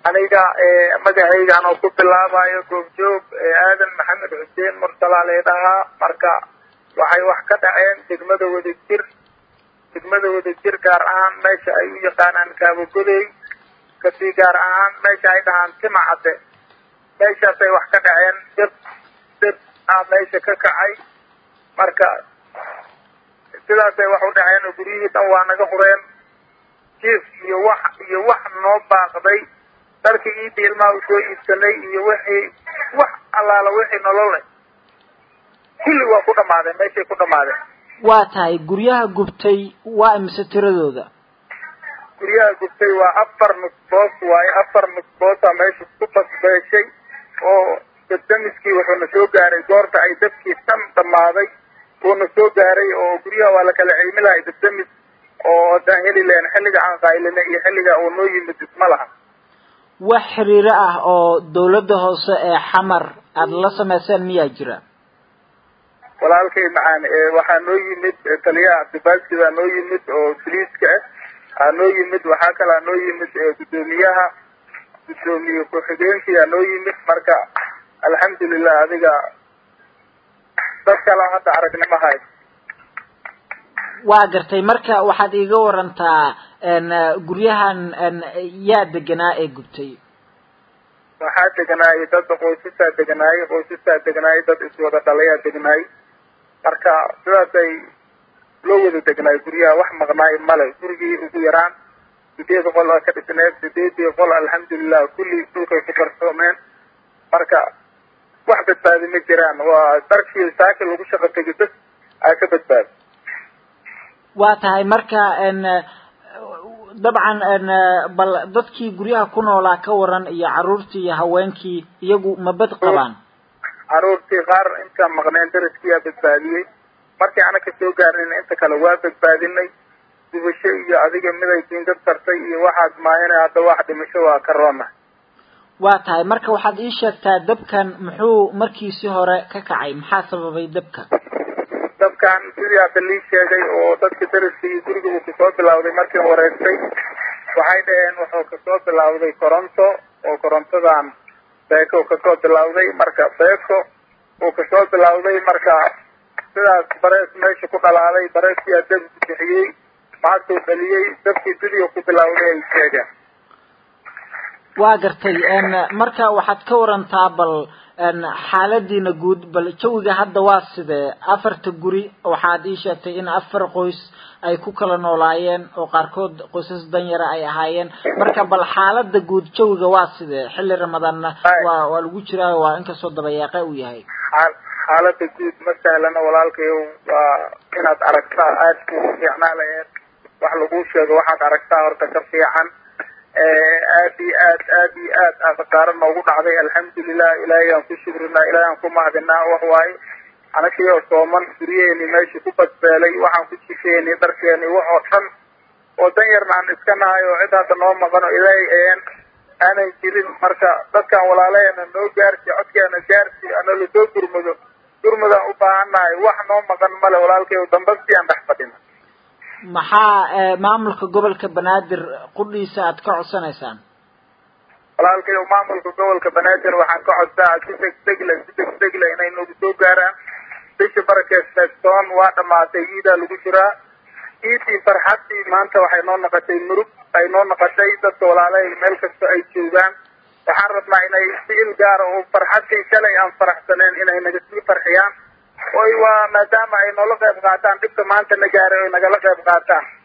aniga magacaygan oo ku bilaabayo goobjoog aadan maxamed xuseen mursala leedhahaa marka waxay wax ka dhaceen degmada wadajir degmada wadajir gaar ahaan meesha ay u yaqaanaan kaabogodey kasii gaar ahaan meesha ay dhahaan tima cadde meeshaasay wax ka dhaceen deb deb ah meesha ka kacay marka sidaasay wax u dhaceen oo guryihii dhan waa naga hureen jiif iyo wax iyo wax noo baaqday dharkii iidii ilmaha u soo iibsanay iyo wixii wax allaala wixii nolole kulli waa ku dhamaadeen meeshay ku dhamaadeen waa tahay guryaha gubtay waa imise tiradooda guryaha gubtay waa afar nusboos waaye afar nusboosa meesha ku basbeeshay oo dabdamiskii wuxuuna soo gaaray goorta ay dabkii dhan dhammaaday wuuna soo gaaray oo guryaha waa la kala cilmi lahay dabdamis oo haddaan heli lahayn xilliga aan qaylina iyo xilliga uu noo yimid isma laha wax xiriiro ah oo dawladda hoose ee xamar aada la samayseen miyaa jira walaalkay macaan waxaa noo yimid taliyaha cabdibaasi baa noo yimid oo boliiska ah aa noo yimid waxaa kalaa noo yimid guddoomiyaha guddoomiye ku-xigeenkii aa noo yimid marka alxamdulilah adiga dad kala hadda aragnimo hay waa gartay marka waxaad iiga warantaa guryahan yaa deganaa ee gubtay waxaa deganaayay dad qoysasaa deganaayay qoysasaa deganaayay dad iswada dhalayaa degnaayay marka sidaasay loo wada degnaay guryaha wax maqnaay male gurigii ugu yaraan sideed qol a ka dhisneed sideedii qol alxamdulilah kulli dhulkay ku qarsoomeen marka wax badbaadi ma jiraan waa darkii saaki lagu shaqo tegi bas aa ka badbaadi waa tahay marka dabcan bal dadkii guryaha ku noolaa ka waran iyo carruurtii iyo haweenkii iyagu ma bad qabaan carruurtii qaar intaan maqneen daraskiyaa badbaadiyey markii ana ka soo gaarnin inta kale waa badbaadinay dubasho iyo adiga miday diindad tartay iyo waxaad maahina hadda wax dhimasho waa ka roona waa tahay marka waxaad ii sheegtaa dabkan muxuu markiisi hore ka kacay maxaa sababay dabka dabkan sidii hadda lii sheegay oo dadka daraska iyo guriga uu kasoo bilawday markii wareegtay waxay dhaheen wuxuu kasoo bilawday coronto oo korontadan beeko kasoo bilawday marka beeko uu kasoo bilawday marka sidaas barees meesha ku dhalaalay bareeskiyaa dab bixiyey maagtuu dhaliyey dabkii sidii ku bilawday ay sheegeen waa gartay marka waxaad ka warantaa bal xaaladiina guud bal jawiga hadda waa sidee afarta guri waxaad ii sheegtay in afar qoys ay ku kala noolaayeen oo qaarkood qoysas danyara ay ahaayeen marka bal xaalada guud jawiga waa sidee xilli ramadaanna waa waa lagu jiraa waa inkastoo dabayaaqe uu yahay xaalada guud ma sahlana walaalkayow waa inaad aragtaa aada ku fiicnaa laheed wax lagu sheego waxaad aragtaa horta ka fiican aad iyo aad aad iyo aad aa khasaaro noogu dhacday alxamdulilah ilaahay aan ku shukrinaa ilaahay aan ku mahadinaa wax waaye anakii oo sooman guryaheeni meeshii ku badbeelay waxaan ku jifeeni dharkeeni wax oo dhan oo dan yarna aan iska nahay oo cid hadda noo maqano ilaahay een aanan jirin marka dadkan walaalaheena noo gaarsi codkeena gaarsi ana lasoo gurmado gurmadaan u baahan nahay wax noo maqan male walaalkay dambastii aan dhex fadhina maxaa maamulka gobolka banaadir qudhiisa aad ka codsanaysaan walaalkay maamulka gobolka banaadir waxaan ka codsaa si degdeg le si degdeg le inay nagu soo gaaraan bisha barakeesneegtoon waa dhamaatay iidaa lagu jiraa iidii farxadii maanta waxay noo noqotay murug ay noo noqotay dadka walaalahay meel kasta ay joogaan waxaan rabnaa inay si il gaara oo farxadii shalay aan faraxsaneen inay naga sii farxiyaan oy waa maadaama ay noola qayb qaataan dhibka maanta na gaaray oy nagala qayb qaataan